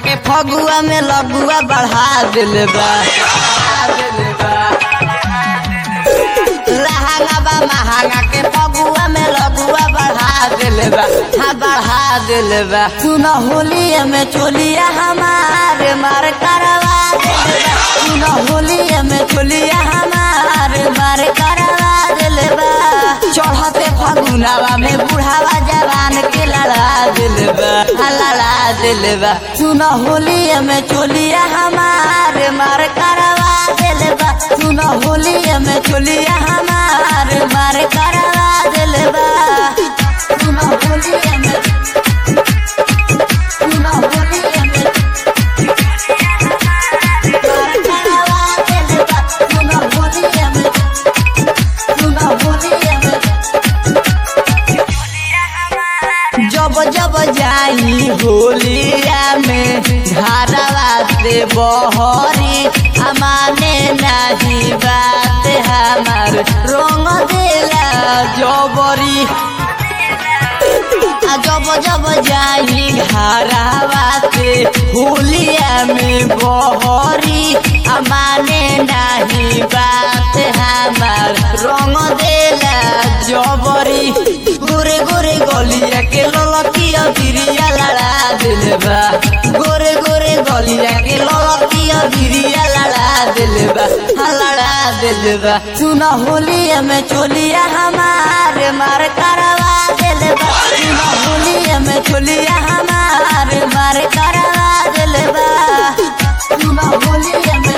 के फगुआ में लगुआ बढ़ा दिल बा लहंगा बा महंगा के फगुआ में लगुआ बढ़ा दिल बा हाँ बढ़ा दिल बा सुन होलिया में चोलिया हमारे मार करवा दिल बा सुन होलिया में चोलिया हमारे मार करवा दिल बा चढ़ते फगुनावा में बुढ़ावा जवान के लड़ा दिल बा हाँ लड़ा दिल बा सुन होलिया में चोलिया हमारे मार करवा दिल बा सुन होलिया में चोलिया हमारे मार करवा दिल बा सुन होलिया में सुन होलिया में मार करवा दिल बा सुन होलिया में सुन होलिया में जब जब जाई होलिया में धारावा से बहरी अमाने नहीं बात हमार रंग देला जबरी आ जब जब जाई घरावा से होलिया में बहरी अमाने नहीं बात हमार रंग देला जबरी गोरे गोरे गलिया के ललकिया बिरिया लड़ा दिल बा गोरे गोरे गलिया के ललकिया बिरिया लड़ा दिल बा हाँ लड़ा दिल बा सुन होलिया में चोलिया हमारे मार करवा दिल बा सुन होलिया में चोलिया हमारे मार करवा दिल बा सुन होलिया में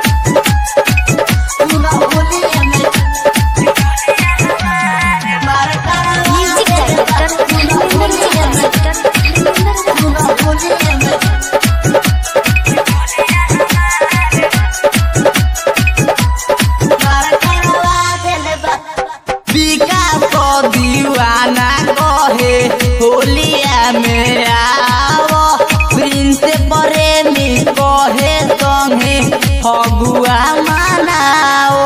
सुन होलिया में मार करवा म्यूजिक दिल बा डायरेक्टर सुन होलिया में डायरेक्टर सुन होलिया में विकास को दीवाना कहे होलिया में आओ प्रिंस प्रेमी कहे संगे फगुआ मनाओ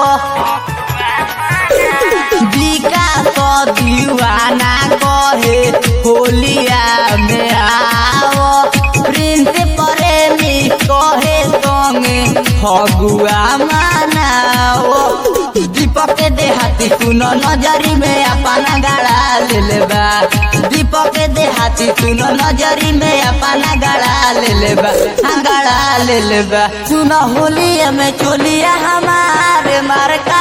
विकास को दीवाना कहे होलिया में आओ प्रिंस प्रेमी कहे संगे फगुआ मनाओ दीपक के देहाती सुनो नजरी में अपना गाड़ा ले बा दीपक के देहाती सुनो नजरी में अपना गाड़ा ले बा हाँ गाड़ा ले बा सुनो होलिया में चोलिया हमारे मार